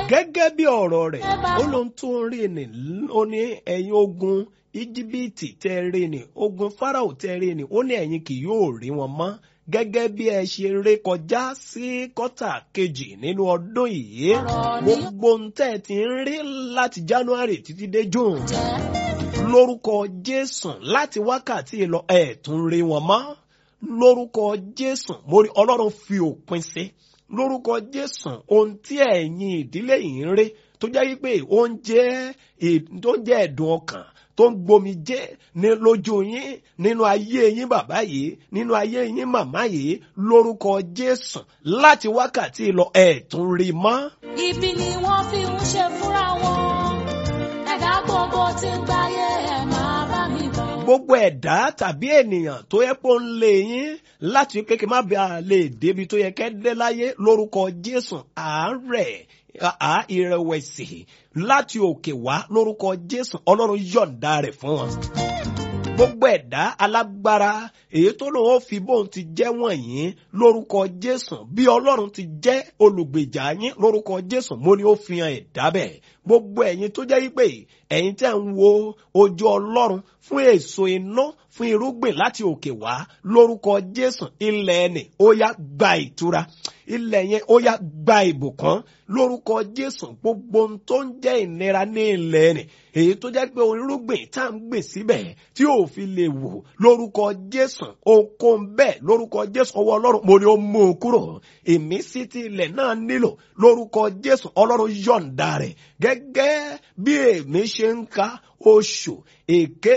gẹ́gẹ́ bí ọ̀rọ̀ rẹ̀ ó ló ń tún rí ni ó ní ẹ̀yin ogun íjíbítì tẹ́ rí ni ogun fáráò tẹ́ rí ni ó ní ẹ̀yin kì yóò rí wọn mọ́ gẹ́gẹ́ bí ẹ ṣe ré kọjá sí kọ́tà kejì nínú ọdún yìí gbogbo ń tẹ́ ti ń rí láti january títí dé june lórúkọ jésù láti wákàtí lọ ẹ̀ tún rí wọn mọ́ lórúkọ jésù mo rí ọlọ́run fi òpin sí lórúkọ jésù ohun tí ẹ̀yin ìdílé yìí ń rí tó jẹ́ wípé oúnjẹ tó jẹ́ ẹ̀dùn ọkàn tó ń gbomi jẹ́ ní lójú yín nínú ayé yín bàbá yìí nínú ayé yín màmá yìí lórúkọ jésù láti wákàtí lọ ẹ̀ tún rí mọ́. ibi ni wọ́n fi ń ṣe fúnra wọn ẹ̀dá gbogbo tí ń gbáyé ẹ̀ máa bá mi bọ̀. gbogbo ẹ̀dá tàbí ènìyàn tó yẹ kó ń lé yín láti kékeré má bàa lè débi tó yẹ kẹ́ dé láyé lórúkọ jésù àárẹ̀ àá ìrẹ̀wẹ̀sì láti òkè wá lórúkọ jésù ọlọ́run yọ̀ǹda rẹ̀ fún wọn. gbogbo ẹ̀dá alágbára èyí tó lòun ó fi bóun ti jẹ́ wọ̀nyí lórúkọ jésù bí ọlọ́run ti jẹ́ olùgbèjà yín lórúkọ jésù mo ní ó fi hàn ẹ̀dá bẹ́ẹ̀ gbogbo ẹ̀yin tó jẹ́ wípé ẹ̀yin tẹ́ ń wo ojú ọlọ́run fún èso iná fún irúgbìn láti òkè wá lórúkọ jésù ilẹ̀ ẹnì ó yá gba ìtura ilẹ̀ yẹn ó yá gba ìbùkún lórúkọ jésù gbogbo ohun tó ń jẹ́ ìnira ní ilẹ̀ ẹnì èyí tó jẹ́ pé irúgbìn tá à ń gbìn síbẹ̀ tí ò fi lè wò lórúkọ jésù okun bẹ́ẹ̀ lórúkọ jésù ọwọ́ ọlọ́run mo ní ó mú un kúrò ìmísí tí ilẹ̀ náà nílò lórúkọ jésù ọlọ́run yọ̀ǹda rẹ̀ gẹ́gẹ́ bí èmi ṣe ń ka oṣù èké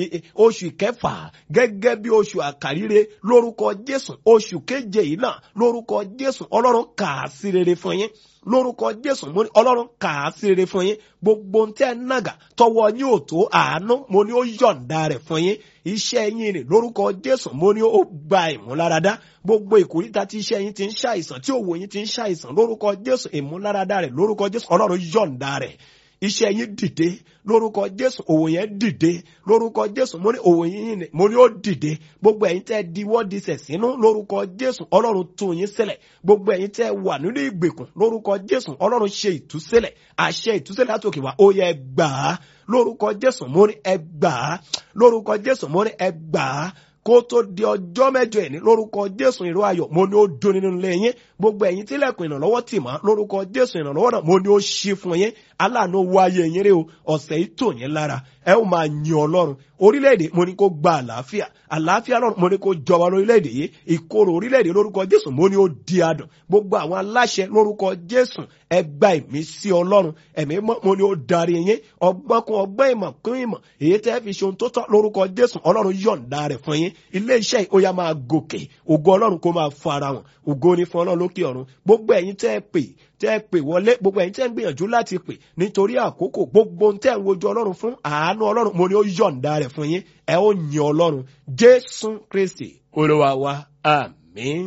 oṣù ìkẹfà gẹ́gẹ́ bí oṣù àkàríre lórúkọ jésù oṣù keje yìí náà lórúkọ jésù ọlọ́run kà á sí rere fún yín lórúkọ jésù mo ní ọlọ́run kà á sí rere fún yín gbogbo ohun tẹ́ ẹ nàgà tọwọ́ yín ò tó àánú mo ní ó yọ̀ǹda rẹ̀ fún yín iṣẹ́ yín ni lórúkọ jésù mo ní ó gba ìmúláradá gbogbo ìkórìtà tí iṣẹ́ yín ti ń ṣàìsàn tí òwò yín ti ń ṣàìsàn lórúkọ jésù ìmúláradá rẹ̀ lórúkọ jésù ọlọ́run yọ̀ǹda rẹ̀ iṣẹ́ yín dìde lórúkọ jésù òwò yẹn dìde lórúkọ jésù mo ní òwò yín mo ní ó dìde gbogbo ẹ̀yin tẹ́ diwọ́ disẹ̀ sínú lórúkọ jésù ọlọ́run tú yín sílẹ̀ gbogbo ẹ̀yin tẹ́ wà nínú ìgbèkùn lórúkọ jésù ọlọ́run ṣe ìtúsílẹ̀ àṣẹ ìtúsílẹ̀ látòkè wá ó yẹ gbà á lórúkọ jésù mo ní ẹ gbà á lórúkọ jésù mo ní ẹ gbà á kó tó di ọjọ́ mẹ́jọ ẹ̀ ní lórúkọ jésù ìró ayọ̀ mo ní ó dún nínú ilé yín gbogbo ẹ̀yin tílẹ̀kùn ìrànlọ́wọ́ tì mọ́ lórúkọ jésù ìrànlọ́wọ́ náà mo ní ó ṣí fún yín aláàánú wáyé yín rí o ọ̀sẹ̀ yìí tò yín lára ẹ ó máa yin ọlọ́run orílẹ̀-èdè mo ní kó gba àlàáfíà àlàáfíà lọ́run mo ní kó jọba lórílẹ̀-èdè yìí ìkorò orílẹ̀-èdè lórúkọ jésù mo ní ó di adùn gbogbo àwọn aláṣẹ lórúkọ jésù ẹ gba ìmísí ọlọ́run ẹ̀mí mo ní ó darí yín ọgbọ́n kún ọgbọ́n ìmọ̀ kún ìmọ̀ èyí tẹ́ fi ṣe ohun tó tọ́ lórúkọ jésù ọlọ́run yọ̀ǹda rẹ̀ fún yín ilé iṣẹ́ yìí ó yá máa gòkè ògo ọlọ́run kó máa fara hàn ògo ní fún ọlọ́run lókè ọ̀run gbogbo ẹ̀yin tẹ́ ẹ pè tẹ́ ẹ pè wọlé gbogbo ẹ̀yin tẹ́ ń gbìyànjú láti pè nítorí àkókò gbogbo ohun tẹ́ ń wojú ọlọ́run fún àánú ọlọ́run mo ní ó yọ̀ǹda rẹ̀ fún yín ẹ ó yin ọlọ́run jésù kristi olúwa wa àmín.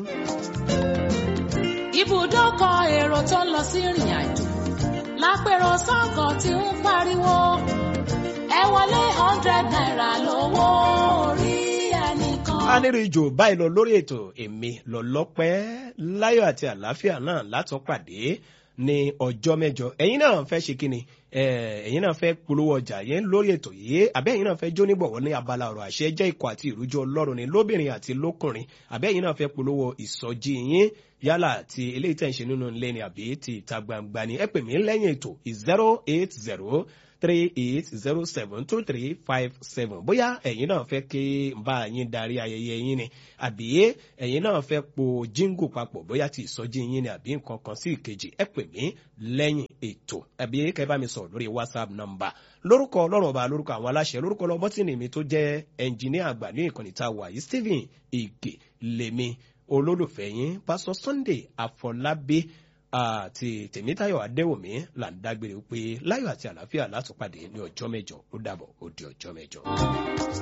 ibùdókọ̀ èrò tó ń lọ sí ìrìn àjò lápẹ̀rọ sọ́kọ̀ tí ń pariwo ẹ wọlé hundred naira lówó orí ẹnìkan. a ní rí jù báyìí lọ lórí ètò èmi lọ́lọ́pẹ́ láyọ̀ àti àlàáfíà náà látọ̀ pàdé ní ọjọ́ mẹ́jọ ẹ̀yin náà fẹ́ ṣe kí ni ẹ̀yin náà fẹ́ polówó ọjà yẹn lórí ètò yìí àbẹ́ ẹ̀yin náà fẹ́ jóníbọ̀wọ́ ní abala ọ̀rọ̀ àṣẹ jẹ́ ikọ̀ àti ìrújọ ọlọ́run ní lóbìnrin àti lókùnrin àbẹ́ ẹ̀yin náà fẹ́ polówó ìsọjí yín yálà ti eléyìí tẹ̀ ń ṣe nínú ilé ni àbí ti ìta gbangba ni ẹ pè mí lẹ́yìn ètò zero eight zero three eight zero seven two three five seven bóyá ẹ̀yin náà fẹ́ kí n bá yín darí ayẹyẹ yín ni àbí ẹ̀yin náà fẹ́ po jíngù papọ̀ bóyá ti ìsọjí yín ni àbí nǹkan kan sí ìkejì ẹ pè mí lẹ́yìn ètò àbí kẹ́ bá mi sọ̀rọ̀ lórí whatsapp number lórúkọ ọlọ́run ọba lórúkọ àwọn aláṣẹ lórúkọ lọ́bọ́tìnì mi tó jẹ́ ẹnjìníà àgbà ní ìkànnì tá a wà yìí stephen ige lèmi olólùfẹ́ yín pásọ sunday àfọlábí àti tèmítayọ̀ adéwòmí là ń dágbére pé láyọ̀ àti àlàáfíà látùpàdé ní ọjọ́ mẹ́jọ ó dàbọ̀ ó di ọjọ́ mẹ́jọ.